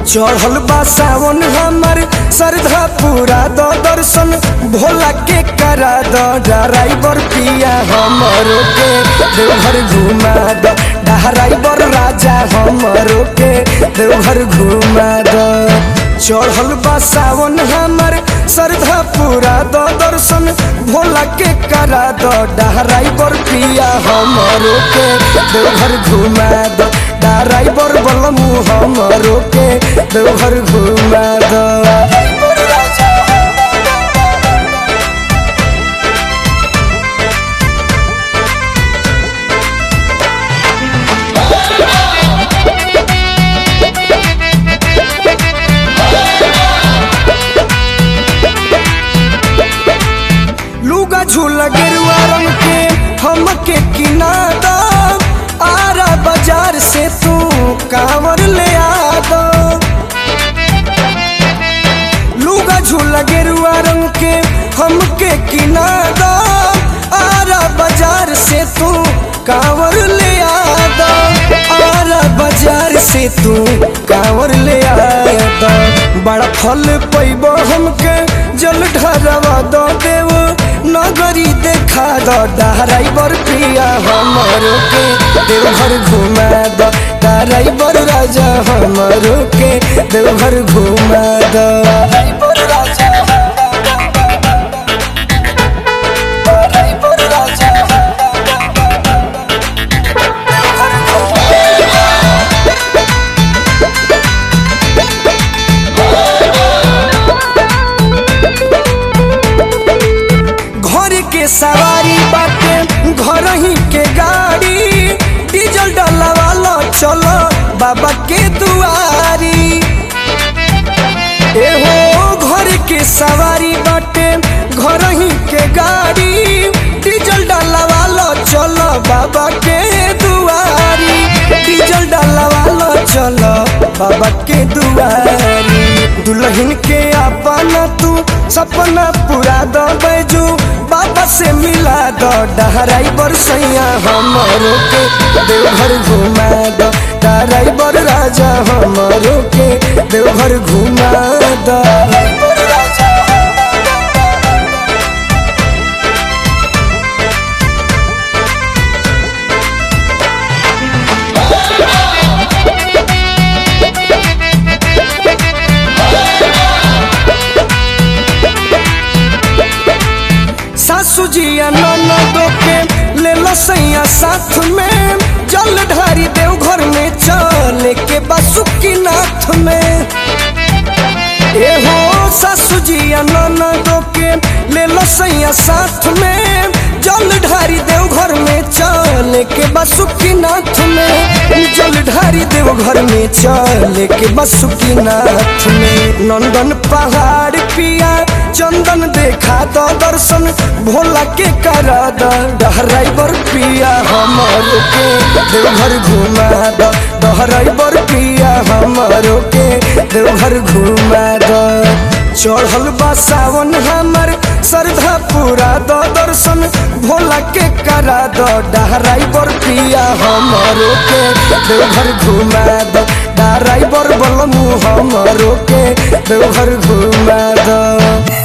चढ़ल बा सावन हमर श्रद्धा पूरा द दर्शन भोला के करा द ड्राइवर पिया हमरो के देवघर घुमा द ड्राइवर राजा हमरो के देवघर घुमा द चढ़ल बा सावन हमर श्रद्धा पूरा द दर्शन भोला के करा द ड्राइवर पिया हमरो के देवघर घुमा द ड्राइवर बलमू हमरो के देवघर घुमा द लुगा झूला गेरुआ रंग के हमके किना द आरा बाजार से तू कांवर ले आ दो लुगा झूला गेरुआ रंग के हमके किना द आरा बाजार से तू कांवर ले आ दो आरा बाजार से तू कांवर ले आ दो बड़ा फल पैबो हमके जल ढरवा दो देव नगरी देखा दो ड्राइवर प्रिया हमरो के देवघर घुमा दो ड्राइवर राजा हमरो के देवघर घुमा दो ड्राइवर राजा ड्राइवर राजा घर के सवारी बाटे घर ही के गाड़ी डीजल डलवालो चलो बाबा के दुआरी एहो घर के सवारी बाटे घर ही के गाड़ी डीजल डलवालो चलो बाबा के दुआरी डीजल डलवालो चलो बाबा के दुआरी दुल्हन के अपना तू सपना पूरा दो बैजू बाबा से मिला दो ड्राइवर सैया हमरो के देवघर घुमा दो ड्राइवर राजा हमरो के देवघर घुमा दो सासू जी ननदो के ले लो सैया साथ में जल ढारी देव घर में चले के बासुकी नाथ में एहो सासू जी ननदो के ले लो सैया साथ में जल ढारी देव घर में चले के बासुकी नाथ में जल ढारी देव घर में चले के बासुकी नाथ में नंदन पहाड़ पिया चंदन देखा दो दर्शन भोला के करा दो ड्राइवर पिया हमरो के देवघर घुमा दो ड्राइवर पिया हमरो के देवघर घुमा दो चढ़ल बा सावन हमर श्रद्धा पूरा दो दर्शन भोला के करा दो ड्राइवर पिया हमरो के देवघर घुमा दो ड्राइवर बलमू हमरो के देवघर घुमा दो